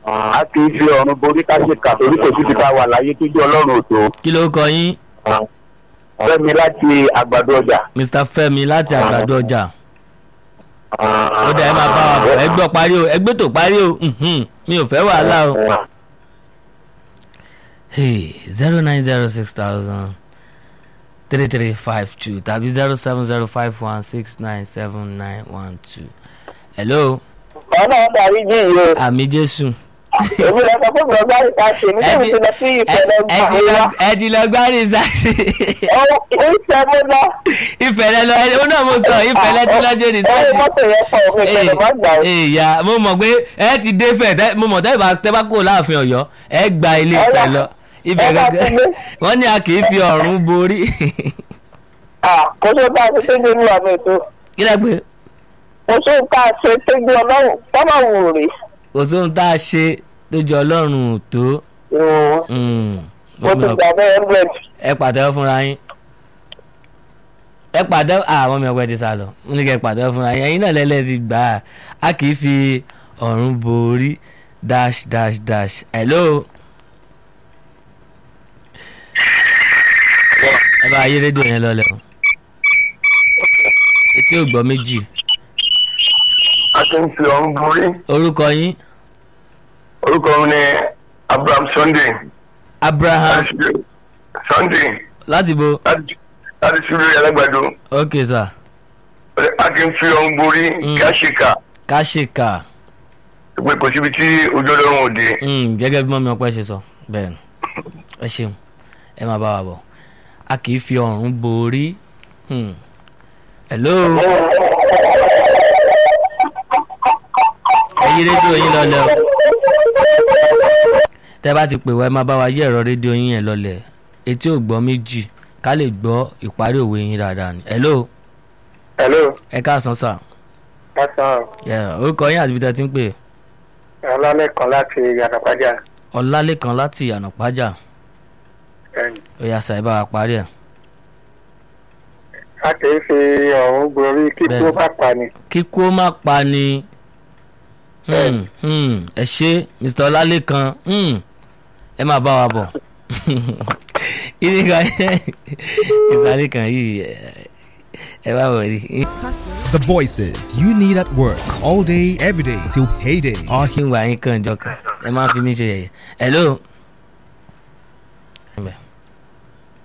a kì í fi ọ̀run borí ká ṣe kà torí kò síbi tá a wà láyé tó jẹ́ ọlọ́run òtó. kí ló kọ yín fẹ́mi láti àgbàdo ọjà. mr fẹ́mi láti àgbàdo ọjà ó dá ẹ máa bá wa bọ̀ ẹ gbọ́ parí o ẹ gbé tó parí o mhm, mi ò fẹ́ wàhálà o. zero nine zero six thousand three three five two tàbí zero seven zero five one six nine seven nine one two. hello ọ̀nà ọ̀dàrí jí yìí o àmì jésù. èmi lọ sọ fún bùrọ̀dá ìta ṣe ní ẹ kí ti mi ti lọ sí ẹ- ìfẹ̀lẹ̀ ẹ ti gbà lọ- ẹ ti lọ gbárí sáṣẹ. ìfẹ́ mo lọ ìfẹ̀lẹ̀ lọ ẹ ó náà mo sọ ìfẹ̀lẹ̀ tí lọ́jọ́ ní ẹ̀rọ sáṣẹ. mọ́tò yẹn pọ̀ òfin ìfẹ̀lẹ̀ má gbà ó. ìyá mo mọ̀ pé ẹ ti dé fẹ̀ tẹ́- mo mọ̀ tẹ́ bá tẹ́ bá kó láàfin ọ̀yọ́ ẹ gba ilé ìfẹ́ Ọlá- lọ ibẹ̀ ẹ bá gẹ́gẹ́ ti dé. wọ́n ní a kì í fi ọ̀run borí Ah, kò tó bá a ṣe tẹ́jú ní àmì ètò kí lẹ́ pé kò tó bá a ṣe tẹ́jú ọlọ́run tọ́lá wù rè. kò sóhun tá a ṣe tó jọ ọlọ́run ò tó Mm, mo ti gbà bẹ́ẹ̀ hundred. ẹ pàtẹ́wọ́ fúnra yín ẹ pàtẹ́wọ́ àwọn ọmọ ẹgbẹ́ ti sá lọ mo ní kẹ́ ẹ pàtẹ́wọ́ fúnra yín ẹ̀yin náà lẹ́lẹ́ ti gbà á a kì í fi ọ̀run borí dash dash dash hello. ẹ bá ayé rédíò yẹn lọlẹ o etí ò gbọ́ méjì a kì í fi ọ̀run borí. orúkọ yín orúkọ mi ni abraham sunday. abraham sunday láti bo láti láti ṣubú alágbàdo. ok sir a kì í fi ọ̀run borí kí a ṣe kà káṣíkà pé kò síbi tí ojú ọlọ́run ò dé. Mm, gẹ́gẹ́ bí mọ́mí ọpẹ́ ṣe sọ bẹ́ẹ̀ ni ẹ ṣeun ẹ máa bá wa bọ̀ a kì í fi ọ̀run borí Hmm. hello ẹ yí rédíò yín lọlẹ o tẹ bá ti pè wá ẹ máa bá wa yí ẹ̀rọ rédíò yín yẹn lọlẹ etí ò gbọ́ méjì ká lè gbọ́ ìparí òwe yín dáadáa ni hello hello ẹ káàsán sà pásán Yeah, orúkọ yín àti ibi tẹ́ ti ń pè ọlálẹ́kan láti yàtọ̀pájà ọlálẹ́kan láti ànàpájà ó yá sà ẹ bá wa parí ẹ̀. a kì í fi ọ̀run gborí kí Bẹ́ẹ̀ tó sà. bá pa ni. kíkú ó má pa ni Hmm, hmm, ẹ ṣe mr ọlálẹ́kan hmm, ẹ máa bá wa bọ̀ ìdí kan ìsàlẹ̀ kan yìí ẹ- ẹ bá wọ̀ rí The voices you need at work all day, every day till payday are here. ìwà yín kan jọ kan ẹ máa fi mí ṣe yẹ̀yẹ́ hello